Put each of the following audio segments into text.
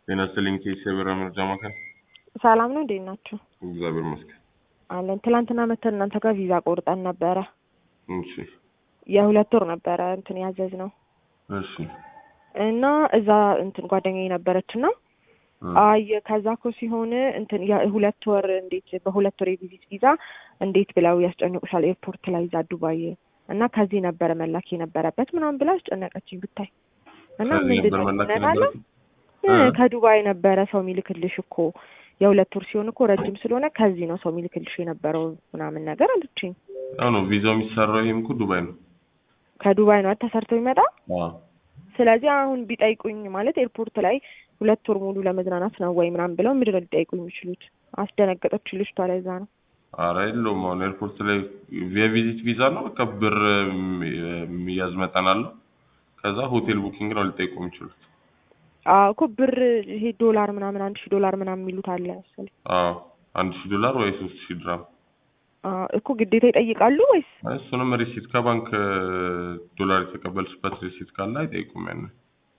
ጤና ይስጥልኝ ኬስ የበራ መርጃ ማዕከል። ሰላም ነው፣ እንዴት ናችሁ? እግዚአብሔር ይመስገን። አለን። ትላንትና መተን እናንተ ጋር ቪዛ ቆርጠን ነበረ። እሺ የሁለት ወር ነበረ እንትን ያዘዝ ነው እሺ እና እዛ እንትን ጓደኛዬ ነበረች እና አይ ከዛ እኮ ሲሆን እንትን የሁለት ወር እንዴት በሁለት ወር የቪዚት ቪዛ እንዴት ብለው ያስጨንቁሻል ኤርፖርት ላይ እዛ ዱባይ እና ከዚህ ነበረ መላክ የነበረበት ምናምን ብላ አስጨነቀችኝ ብታይ እና ከዚህ ምንድን ነበር ነው መላክ ትነናለህ? የነበረበት? እ ከዱባይ ነበረ ሰው የሚልክልሽ እኮ የሁለት ወር ሲሆን እኮ ረጅም ስለሆነ ከዚህ ነው ሰው የሚልክልሽ የነበረው ምናምን ነገር አለችኝ። አዎ ነው ቪዛው የሚሰራው ይሄም እኮ ዱባይ ነው። ከዱባይ ነው ተሰርቶ ይመጣ። አዎ ስለዚህ አሁን ቢጠይቁኝ ማለት ኤርፖርት ላይ ሁለት ወር ሙሉ ለመዝናናት ነው ወይ ምናምን ብለው ምንድን ነው ሊጠይቁኝ የሚችሉት? አስደነገጠች ልጅቷ። ለዛ ነው አረ የለውም። አሁን ኤርፖርት ላይ የቪዚት ቪዛ ነው። በቃ ብር የሚያዝ መጠን አለው። ከዛ ሆቴል ቡኪንግ ነው ሊጠይቁ የሚችሉት። አዎ እኮ ብር ይሄ ዶላር ምናምን አንድ ሺህ ዶላር ምናምን የሚሉት አለ መሰለኝ። አዎ አንድ ሺህ ዶላር ወይ ሶስት ሺህ ድራም አዎ እኮ ግዴታ ይጠይቃሉ ወይስ? እሱንም ሪሲት ከባንክ ዶላር የተቀበልሽበት ሪሲት ካለ አይጠይቁም። ያን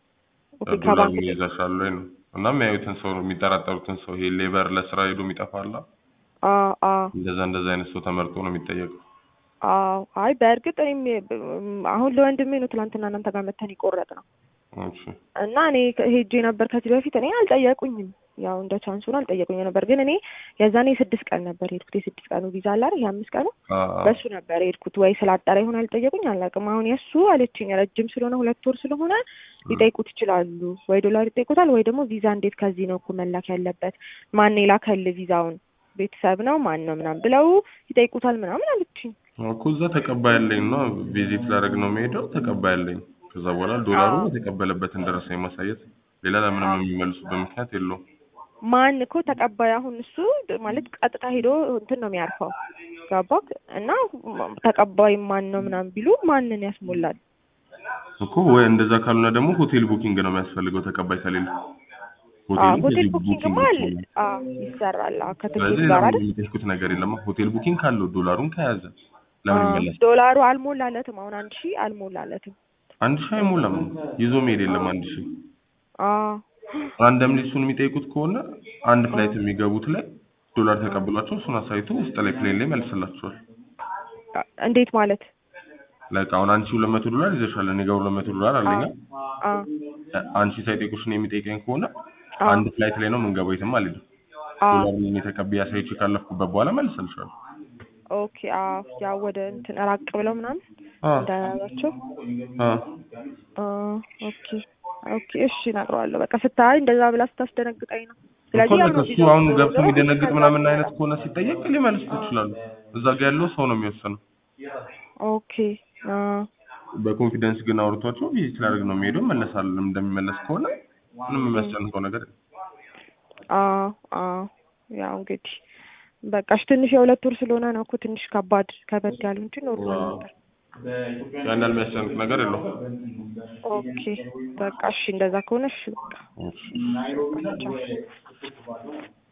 ኦኬ ዶላር ከባንክ ይይዛሻል ወይ ነው እና የሚያዩትን ሰው ነው የሚጠራጠሩትን ሰው ይሄ ሌበር ለስራ ሄዶ የሚጠፋላ አዎ አዎ እንደዛ እንደዛ አይነት ሰው ተመርጦ ነው የሚጠየቀው። አዎ አይ በእርግጥ እኔም አሁን ለወንድሜ ነው ትላንትና እናንተ ጋር መተን ይቆረጥ ነው እሺ እና እኔ ሄጄ ነበር ከዚህ በፊት እኔ አልጠየቁኝም። ያው እንደ ቻንስ ሆኖ አልጠየቁኝ ነበር። ግን እኔ የዛኔ የስድስት ቀን ነበር የሄድኩት። የስድስት ቀኑ ቪዛ አለ አይደል? የአምስት ቀኑ አ- በሱ ነበር የሄድኩት። ወይ ስላጠረ ይሆን አልጠየቁኝ አላውቅም። አሁን የእሱ አለችኝ ረጅም ስለሆነ ሁለት ወር ስለሆነ ሊጠይቁት ይችላሉ። ወይ ዶላር ይጠይቁታል፣ ወይ ደግሞ ቪዛ እንዴት ከዚህ ነው እኮ መላክ ያለበት ማን የላከል ቪዛውን ቤተሰብ ነው ማን ነው ምናምን ብለው ይጠይቁታል ምናምን አለችኝ። እኮ እዛ ተቀባይ ያለኝ ነው ቪዚት ላደርግ ነው የሚሄደው ተቀባይ ያለኝ። ከዛ በኋላ ዶላሩ አዎ። የተቀበለበትን ደረሰኝ ማሳየት ሌላ ለምንም የሚመልሱበት ምክንያት የለውም። ማን እኮ ተቀባይ አሁን እሱ ማለት ቀጥታ ሄዶ እንትን ነው የሚያርፈው ገባክ? እና ተቀባይ ማን ነው ምናምን ቢሉ ማንን ያስሞላል? እኮ ወይ እንደዛ ካልሆነ ደግሞ ሆቴል ቡኪንግ ነው የሚያስፈልገው ተቀባይ ከሌለ አዎ ሆቴሉ ሆቴል ከዚህ ቡኪንግማ ቡኪንግ አለ። ይችላል። አዎ ይሰራል። አዎ ከትኬት ስለዚህ ጋር ለምን አይደል? የሚጠይቁት ነገር የለም። ሆቴል ቡኪንግ ካለው ዶላሩን ከያዘ ለምን አዎ ይመለስ? ዶላሩ አልሞላለትም። አሁን አንድ ሺህ አልሞላለትም። አንድ ሺህ አይሞላም ይዞ መሄድ የለም አንድ ሺህ አዎ ራንደምሊ እሱን የሚጠይቁት ከሆነ አንድ ፍላይት የሚገቡት ላይ ዶላር ተቀብሏቸው እሱን አሳይቶ ውስጥ ላይ ፕሌን ላይ መልስላቸዋል። እንዴት ማለት? ላይክ አሁን አንቺ ሁለት መቶ ዶላር ይዘሻል፣ እኔ ጋር ሁለት መቶ ዶላር አለኝ። አዎ አንቺ ሳይጠይቁሽ ነው የሚጠይቀኝ ከሆነ አዎ አንድ ፍላይት ላይ ነው የምንገባው፣ የትም አልሄድም። አዎ ዶላር ምን ተቀብዬ አሳይቼ ካለፍኩበት በኋላ መልስልሻለሁ። ኦኬ አዎ ያው ወደ እንትን ራቅ ብለው ምናምን አዎ እንዳያቸው አዎ ኦኬ ኦኬ እሺ እነግረዋለሁ። በቃ ስታይ እንደዛ ብላ ስታስደነግጠኝ ነው። እኮ ስለዚህ ያው ልክ ነው እሱ ቪዛው አሁን ገብቶ ዞሮ የሚደነግጥ ከዛ ምናምን በኋላ አይነት ከሆነ ሲጠየቅ ሊመልሱት ይችላሉ። እዛ ጋ ያለው ሰው ነው የሚወሰነው። ኦኬ አዎ በኮንፊደንስ ግን አውርቷቸው ቪዚት ላደርግ ነው የሚሄደው መለሳል እንደሚመለስ ከሆነ ምንም የሚያስጨንቀው ነገር የለም። አዎ አዎ ያው እንግዲህ በቃ እሺ ትንሽ የሁለት ወር ስለሆነ ነው እኮ ትንሽ ከባድ ከበድ ያሉ እንጂ ኖርማል ዋው። ነበር። ያን ያህል የሚያስጨንቅ ነገር የለውም። ኦኬ በቃ እሺ እንደዛ ከሆነ እሺ በቃ እሺ። ቻው።